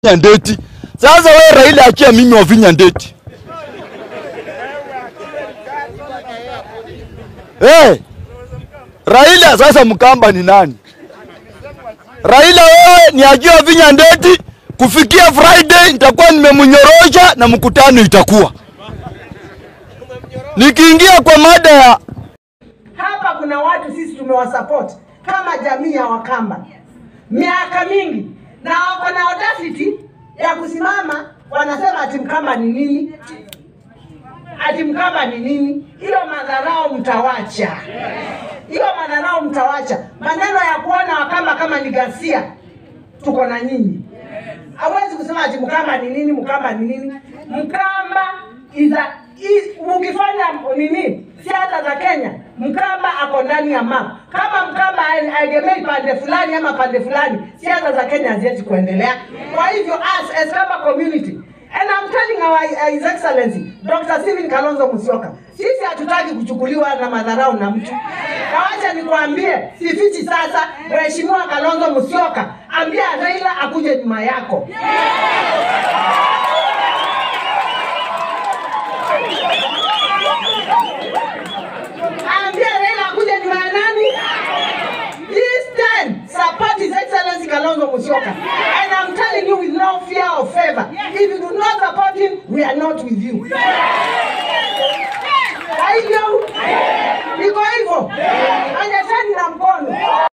Ndeti. Sasa wewe Raila, achia mimi Wavinya Ndeti. Hey, Raila sasa Mkamba ni nani? Raila wewe ni ajua Wavinya Ndeti, kufikia Friday nitakuwa nimemnyorosha na mkutano itakuwa nikiingia kwa mada ya Hapa kuna watu sisi tumewasupport kama jamii ya Wakamba miaka mingi, na wako na audacity ya kusimama wanasema ati Mkamba ni nini, ati Mkamba ni nini. Hiyo madharau mtawacha, hiyo madharau mtawacha. Maneno ya kuona Wakamba kama ni ghasia, tuko na nyinyi. Hawezi kusema ati Mkamba ni nini, Mkamba ni nini. Mkamba is a, is, ukifanya nini siasa za Kenya, Mkamba ako ndani ya map. Kama Mkamba haegemei pande fulani ama pande fulani, siasa za Kenya haziwezi kuendelea. Kwa hivyo us as Kamba community And I'm telling our uh, His Excellency Dr. Stephen Kalonzo Musyoka, sisi hatutaki kuchukuliwa na madharau na mtu. Na wacha nikwambie, sifichi sasa, Mheshimiwa Kalonzo Musyoka, ambia Raila akuje nyuma yako. Ambia Raila akuje nyuma ya nani? This time, support His Excellency Kalonzo Musyoka. And I'm telling you with no fear or favor, if you do not support him, we are not with you. Kwa hivyo, iko hivyo, onyesheni na mkono.